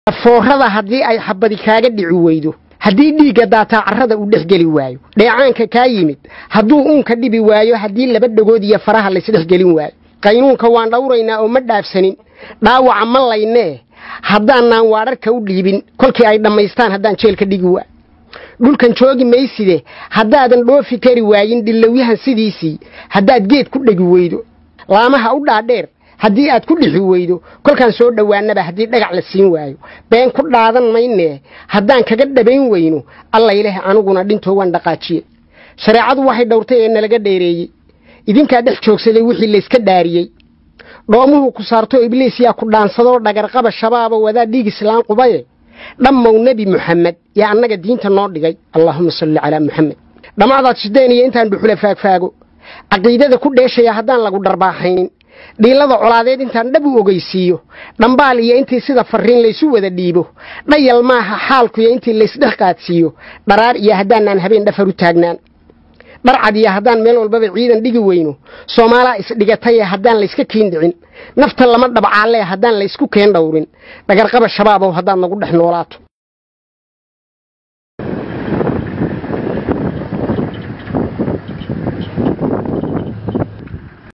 foorada haddii ay xabadi kaaga dhici weydo haddii dhiigga daataa carrada uu dhex geli waayo dheecaanka kaa yimid hadduu uunka dhibi waayo haddii laba dhagood iyo faraha laysdhex gelin waayo qaynuunka waan dhawraynaa oo ma dhaafsanin dhaawaca ma laynee haddaanaan waadharka u dhiibin kolkii ay dhammaystaan haddaan jeelka dhigi waayo dhulkan joogi mayside haddaadan dhoofi kari waayin dhillowyahan sidiisii haddaad geed ku dhegi weydo laamaha u dhaadheer haddii aad ku dhixi weydo kolkaan soo dhowaanaba haddii dhagac la siin waayo been ku dhaadan maynee haddaan kaga dhabayn weyno allayleh aniguna dhintoo waan dhaqaajiye shareecadu waxay dhowrtay ee nalaga dheereeyey idinkaa dhex joogsaday wixii layska dhaariyey dhoomuhu ku saarto ibliis yaa ku dhaansadoo dhagarqaba shabaaba wadaa dhiig islaan qubaye dhammow nebi muxamed yaa annaga diinta noo dhigay allaahuma salli calaa muxamed dhammaadaad shideen iyo intaan dhuxula faagfaago caqiidada ku dheeshaya haddaan lagu dharbaaxaynin dhiilada colaadeed intaan dhab u ogeysiiyo dhambaal iyo intii sida farriin laysu wada dhiibo dhayal maaha xaalkuyo intii laysdhex qaadsiiyo dharaar iyo haddaanaan habeen dhafar u taagnaan dharcad iyo haddaan meel walbaba ciidan dhigi weyno soomaalaa isdhigataye haddaan layska kiin dhicin nafta lama dhabcaalee haddaan laysku keen dhowrin dhagarqaba shabaabow haddaad nagu dhex noolaato